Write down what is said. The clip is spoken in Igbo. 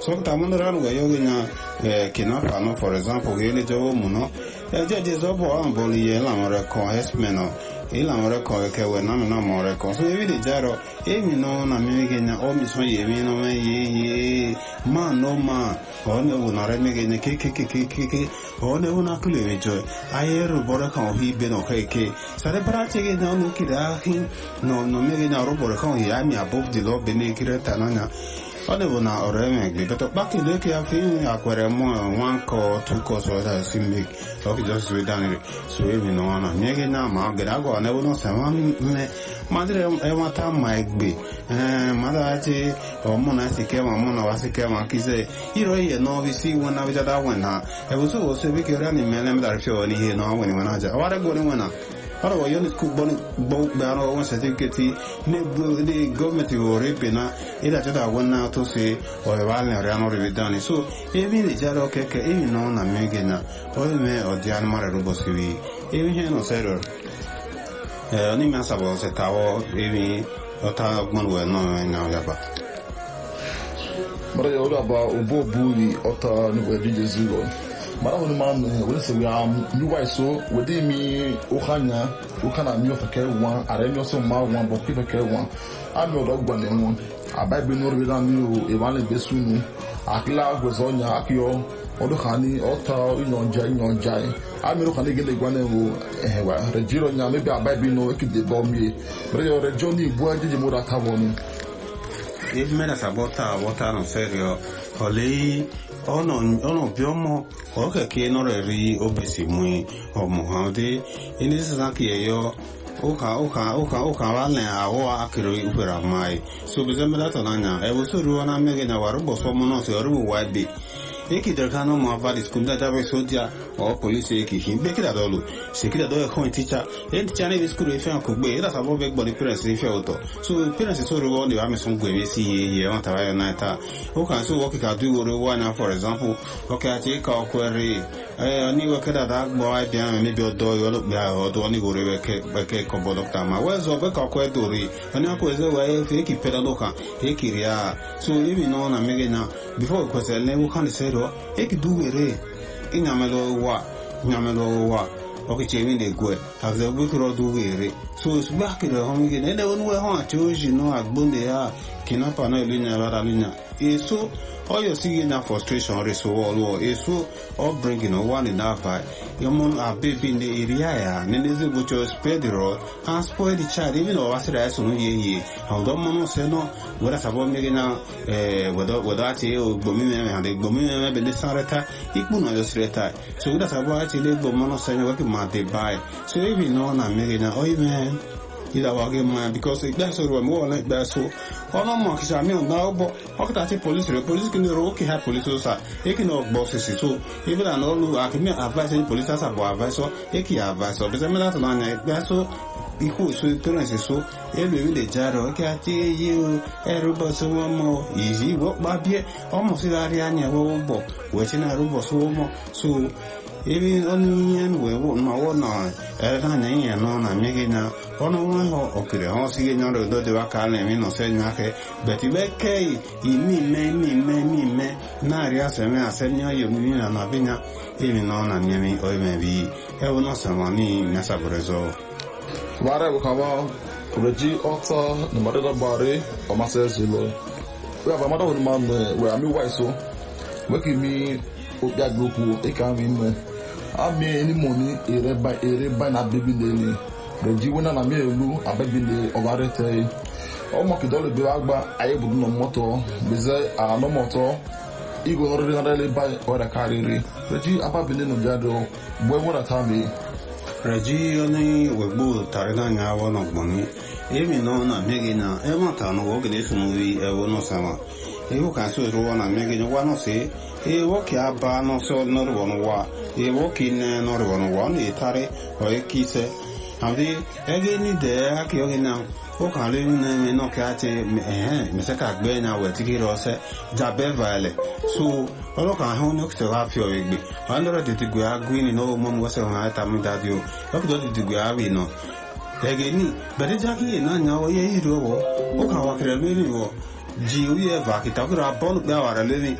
so ta mun ran ga yo nya kidnapper no for example ge le jo mu no e je je zo bo an bo ye la mo re ko esmen no e la mo re ko ke we na na mo re ko so e vi de jaro e mi no na mi ge nya o mi so ye mi no me ye ye ma no ma o ne u na re mi ge nya ke ke ke ke ke ke o ne u na ku le mi jo aye ru bo re ka o hi be no ke ke sa re para che ge nya no ki da hin no no mi ge nya ru bo re ka o ya mi above the law be ne ki re ta na nya ọ dị bụ na ọrụ emegbe beta kpakide ka afọ ihe akwere mụ nwa nkọ tukọ so da si mek ọkị jọ si danire so ebi na wana mie gị na ma gịrị agwa na ebe nọsa ma mme madịrị enweta ma egbe ee mmadụ achị ọmụ na si ke ma mụ na wasi ke ma kize iro ihe na ọbụ isi iwe na bijada wen na ebe so oso ebe kere na ime na emedara fio n'ihe na ọgwụ nwe na aja ọwara gwa nwe na ọrụ wa yoni ku bọni gbogbo ara wọn certificate ne bu ne gọọmenti wọrọ ebe na ila chọta agwọ na to se ọrẹ wa lẹ ọrẹ anọ rẹ dani so ebi ne jara ọkẹkẹ ebi nọ na mmege na ọrẹ mẹ ọdị anụmanụ rụbọ siri ebi ihe nọ sẹrọ ẹ ọ n'ime asabọ ọsẹ tawọ ebi ọta ọgbọn wẹ nọ ẹnya ọyaba. mara ya ọrụ aba ụbọ buri ọta n'igwe ejije zero mara wani ma wani se ya mi wa so wede mi o hanya o kana mi o fa kɛ wan are mi o so ma wan bo ki fa kɛ wan a mi o do gbɔ ne wọn aba bi no bi na mi o e ma le be sunu akila gwezo nya akiyo o do khani o ta inyonja inyonja a mi ro khani gele gwa ne wo eh wa rejiro nya me bi aba bi no e ki de bo mi re yo rejo ni bu ajiji mo da ta wonu ebi mẹ́ta sàbọ́tà wọ́tà nù sẹ́rìọ́ ọ̀lẹ́ ọ̀nà ọ̀nà bí ọmọ ọ̀kẹ̀kẹ́ náà rẹ̀ rí obèsì mú ọmọ hàn dé ilé sísan kì í yọ ụka ụka ụka ụka wale awọ akịrị ukwere amaghị so bize mmelatọ n'anya ebe so ruo na mmeghe na warụ bọsọ mụ nọsụ ọrụ ụwa ebe ekidere ka no ma vadi skul da jabe sodia o police eki hin be kida dolu se kida do ko teacher e teacher ne skul e fe ko gbe ida sabo be gbori parents e fe oto so parents so ro ni ba me son gbe si ye ye on ta wa na ta o kan so work ka do wo wa na for example o ka ti ka o kwere eh ni wo kida da gbo ai bia me bi odo yo lo gbe odo ni go re ke ke ko bo doctor ma we zo be ka ko do ri oni ko ze wa e fe ki peda do ka e kiria so ibi no na mege na before ko se le wo kan se ro eki duwere inyamelo wa nyamelo wa ọkịcha emi na-egwe hazie gbekere duwere so ozugbo akịrị ọhụrụ gị na-ede onwe ha achọ oji nọ agbo na ya kinapa na elu nya bara lunya eso oyo sige na frustration reso ọlụ eso upbringing ụwa ni na-aba yọmọ abebi na area ya na n'ezi gbocho spare the rod and spoil the child even ọwa sịrị ya so n'uye ihe ọdọ mmanụ sị nọ were sabọ mmiri na wedo achị ogbomime ha dị ogbomime ebe ndị sarịta ikpu na ọjọ sịrịta so were sabọ achị ile egbo mmanụ sị anya weke ma dị bai so ebi nọ na mmiri na oyi mee ìdàwàgé mọ́ because ìgbà sọ̀rọ̀ ẹ̀mọ́ wọ̀lẹ́ ìgbà so ọ̀nà mọ̀ kìsà mí ọ̀nà ọ̀bọ̀ ọkùtà tí polisi rẹ̀ polisi kìíní rẹ̀ ókè ha polisi ó sà èkì náà gbọ́ sisi so ibi náà lọ́lù àkìmí advice ní polisi àsà bọ̀ advice ọ èkì advice ọ bẹ́sẹ̀ mẹ́ta tó náà yà ìgbà so ikú so parents so elu èmi lè já rẹ̀ ọkẹ́ àti èyí o ẹ̀rú bọ̀ sí wọn mọ̀ ìyí wọ́n pa bíẹ́ ọmọ sí lárí ànyẹ̀ wọ́n bọ̀ wẹ̀tí náà rú bọ̀ sí wọn mọ̀ so ebi ọnụ ihe wee wụ ma wụ na ere anya ihe nọ na mmiri na ọnụ nwa ha okiri ha ọsị gị nyọrọ udo dịwa ka a na-eme nọsọ enyo aka beti be kei imi ime imi ime imi ime na-arị aseme aseme ọyọ mmiri na na binya emi nọ na mmiri oimebi ewu nọsọ ma ni nyasabere zọ Vare bu kama reji ọta na madada bare ọmasị ezilo wee aba mada wani man wee ami waiso weki mi obi agboku eka mi mme ami eni mo ni ere ba ere ba na bebi lele reji wena na mi elu abebi le ọbare te ọmọ kìdọ́lù bí wàá gba ayé budu nà mọ́tò gbèsè àná mọ́tò igwe ọrịrị narịrị ba ọrịa karịrị reji ababili nọ jáde ọ bụ ewu na tami reji oni wegbo tare na nya awo no gboni emi no na megi na e ma ta no ogede sunu wi e wo no sama e wo kan so ro na megi no wa no se e wo ki aba no so no ro no wa e wo ki ne no ro no wa ni tare o e ki se amdi e ge ni de a ki o ge na o kan le ni mi no ka ti eh mi se ka gbe na we ti ki ro se jabe vale so ọlọ́kàn ahọ́n ní ọ̀kìtẹ̀ wá fi ọ̀rọ̀ ìgbè wọn lọ́rọ̀ tètè gbé agú ní náà mọ́ wọ́sẹ̀ wọn àti àmì dáadé o lọ́kìtọ̀ tètè gbé àwì náà ẹ̀gẹ̀ ní bẹ̀rẹ̀ jákèyè náà ní àwọn yẹ́ ìrù ọwọ́ ó kà wá kẹrẹ lórí wọ jí orí ẹ̀fà kìtàkùrà bọ́ọ̀lù pé àwàrà lórí